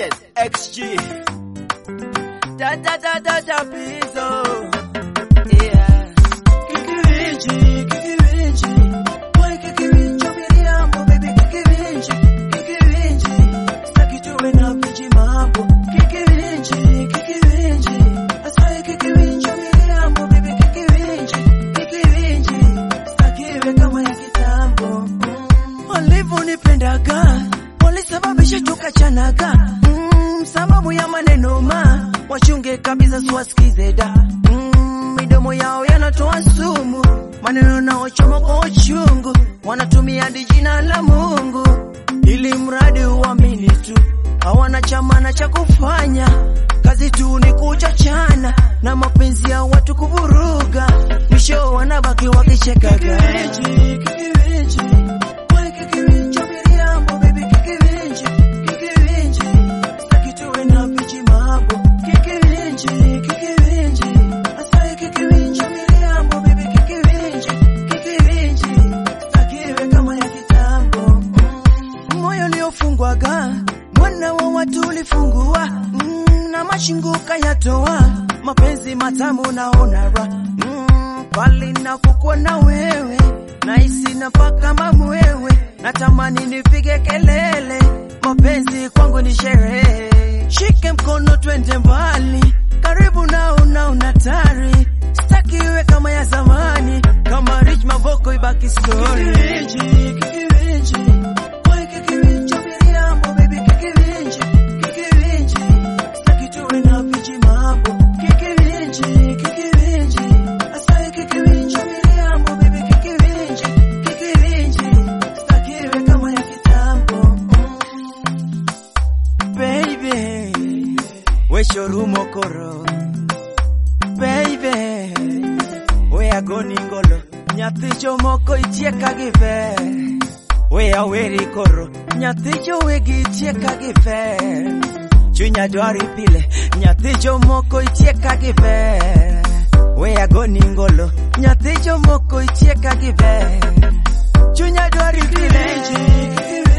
Sanchez XG da da da da da Pizzo yeah Kikirinchi, kikirinchi, wai kikirinchi, miriambo, baby kikirinchi, kikirinchi, sitaki tuwe na viji mambo. Kikirinchi, kikirinchi, asai kikirinchi, miriambo, baby kikirinchi, kikirinchi, sitaki iwe kama ya kitambo. Walivyonipendaga, walisababisha tukachanaga, mm, sababu ya maneno ma, wachunge kabisa siwasikize da mm, midomo yao yanatoa sumu, maneno naochoma kwa uchungu, wanatumia hadi jina la Mungu ili mradi uamini tu, hawana chamana cha kufanya, kazi tu ni kuchachana na mapenzi ya watu kuvuruga, mwisho wanabaki wakichekaga. moyo uliofungwaga mwana wa watu ulifungua mm, na mashinguka yatoa mapenzi matamu naona ra mm, pali napokuwa na wewe nahisi napaka mamwewe natamani nipige kelele mapenzi kwangu ni sherehe shike mkono twende mbali karibu nao na unatari sitaki iwe kama ya zamani kama rich mavoko ibaki story Why kikirinchi, miriambo, baby kikirinchi, kikirinchi, sitaki tuwe na viji mambo. Kikirinchi, kikirinchi, asai kikirinchi, miriambo, baby kikirinchi, kikirinchi, sitaki iwe kama ya kitambo. Baby, we shorumo koro. Baby, we agoni ngolo, nyathi jomoko itieka gi ber. We aweri koro, nyathi jowegi itieka gi ber. Chunya dwari pile, nyathi jomoko itieka gi ber. We agoni ngolo, nyathi jomoko itieka gi ber. Chunya dwari pile.